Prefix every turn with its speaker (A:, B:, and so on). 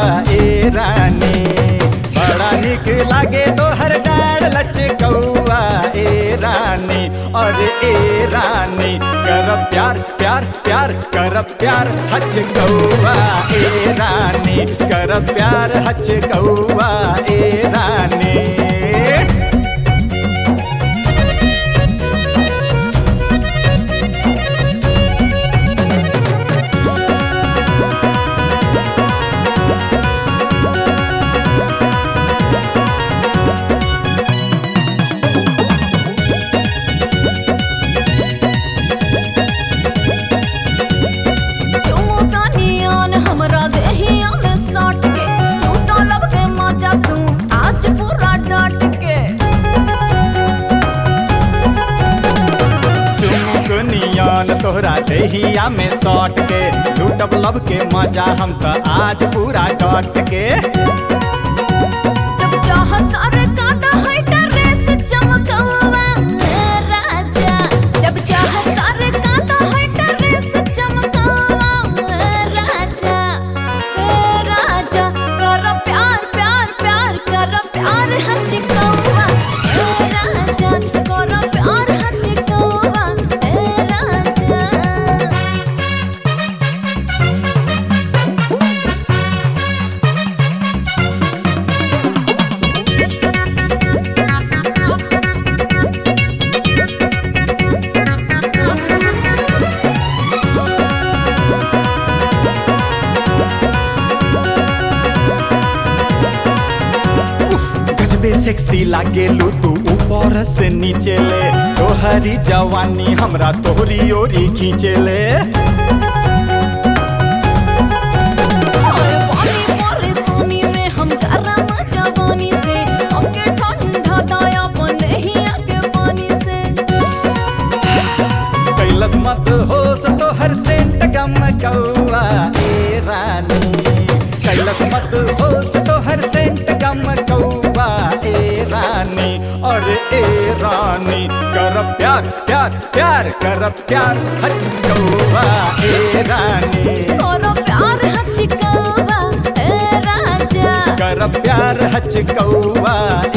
A: ए रानी बड़ा निक लागे तोहर डाढ़ लचकौआ ए रानी और ए रानी कर प्यार प्यार प्यार कर प्यार हचकौआ ए रानी कर प्यार हचकौआ ए रानी
B: चुमुका नियन हमरा देहिया में सट के लूटा लब के मजा तू आज पूरा डट के
A: चुमुक नियन तोहरा देहिया में सट के लूटब लब के मजा हम त आज पूरा डट के
B: जब चाह सारे काटा है ड्रेस चमकवा ए राजा जब चाह सारे काटा है ड्रेस चमकवा ए राजा ए राजा कर प्यार प्यार प्यार कर प्यार हचकवा ए राजा कर प्यार हचकवा ए राजा
A: गजबे सेक्सी लागे लू तू ऊपर से नीचे ले तोहरी जवानी हमरा तोहरी ओरी खींचे ले
B: हाय पानी पानी सोनी में हम गरम जवानी से हमके ठंडा दाया बने ही आगे पानी से
A: कैलस मत हो तोहर सेंट गम कौआ ए रानी कैलस मत हो तोहर सेंट गम कौआ ए रानी और ए रानी कर प्यार प्यार प्यार कर प्यार हच कौआ ए रानी
B: करो प्यार हचिकावा ए राजा
A: कर प्यार हच कौआ